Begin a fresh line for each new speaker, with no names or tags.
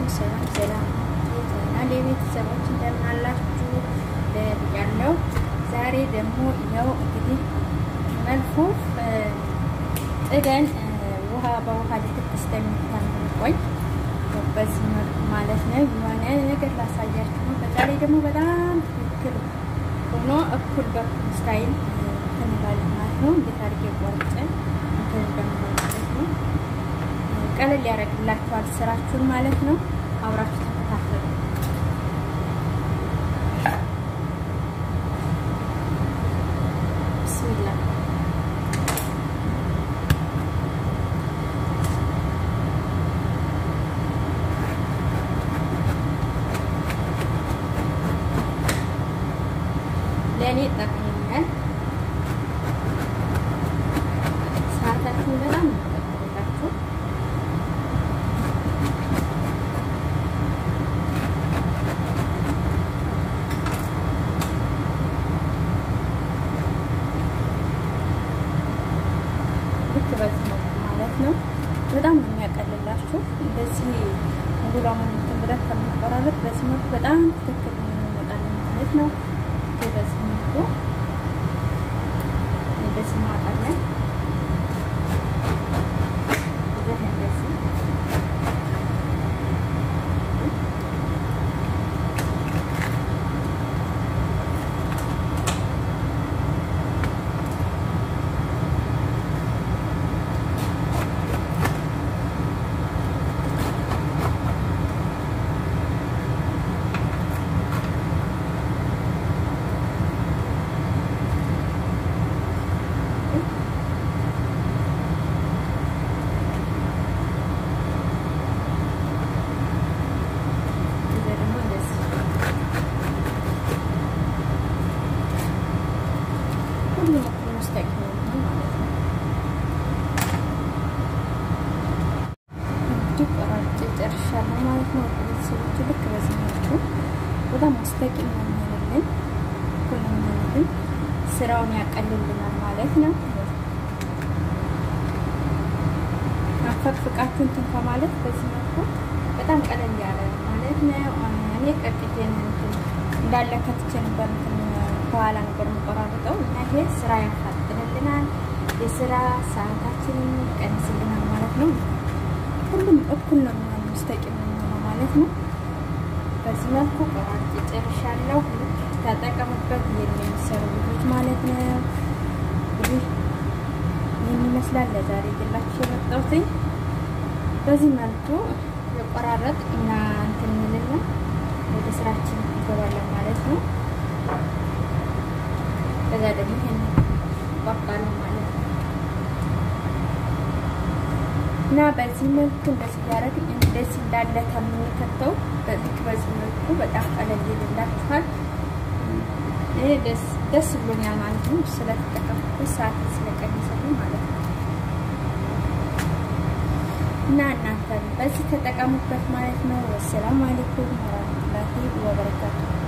አለይኩም ሰላም ሰላም ቻናል የቤተሰቦች እንደምን አላችሁ ብያለሁ። ዛሬ ደግሞ ይኸው እንግዲህ መልኩ ጥደን ውሃ በውሃ ልትክ እስከሚታቆይ በዚህ መልኩ ማለት ነው የሆነ ነገር ላሳያችሁ ነው። በዛ ላይ ደግሞ በጣም ትክክል ሆኖ እኩል በኩል ስታይል እንላለን ማለት ነው። እንዴት አድርጌ ቆርጬ እንትን እንደምንማለት ነው። ቀለል ያደርግላችኋል ስራችሁን ማለት ነው። አብራችሁ ተከታተሉ። ብስሚላ ለእኔ ጠቅሞኛል። ሰዓታችሁን በጣም ይጠቅምላችሁ። ልክ በዚህ መልኩ ማለት ነው። በጣም ነው የሚያቀልላችሁ። እንደዚህ ሙሉ እንትን ብለን ከምንቆራረጥ በዚህ መልኩ በጣም ትክክል የሚመጣልን ማለት ነው። በዚህ መልኩ እንደዚህ ማጣለን እንደዚህ ሁሉም እኩል ሙስተቂም ነው ማለት ነው። እንግዲህ ቆራርጬ ጨርሻለሁ ማለት ነው። ቤተሰቦች ልክ በዚህ መልኩ በጣም ሙስተቂም ነው የሚሆንልን፣ እኩል ነው የሚሆንልን፣ ስራውን ያቀልልናል ማለት ነው። አፈቅፍቃችሁ እንትን ከማለት በዚህ መልኩ በጣም ቀለል ያለ ማለት ነው። እኔ ቀጥቴን እንዳለ ከትቼ ነበር እንትን በኋላ ነበር የምቆራርጠው እና ይሄ ስራ ያፋጥንልናል፣ የስራ ሰዓታችንን ቀንስልናል ማለት ነው። ሁሉም እኩል ነው የሚሆነው ሙስተቂም ነው የሚሆነው ማለት ነው። በዚህ መልኩ ቆራርጬ ጨርሻለሁ። ተጠቀሙበት የሚሰሩ ልጆች ማለት ነው። እንግዲህ ይህን ይመስላል ለዛሬ ግላችሁ የመጣሁትኝ በዚህ መልኩ የቆራረጥ እና እንትን እንልና ወደ ስራችን እንገባለን ማለት ነው። ከዛ ደግሞ ይሄን ቆርጣለሁ ማለት ነው እና በዚህ መልኩ እንደዚህ እያደረግን እንደዚህ እንዳለ ከምንከተው በዚህ በዚህ መልኩ በጣም ቀለል ይልላችኋል። እኔ ደስ ብሎኛል ማለት ነው ስለተጠቀምኩት ሰዓት ስለቀነሰልኝ ማለት ነው። እና እናንተ በዚህ ተጠቀሙበት ማለት ነው። ወሰላሙ አለይኩም ወራህመቱላሂ ወበረካቱ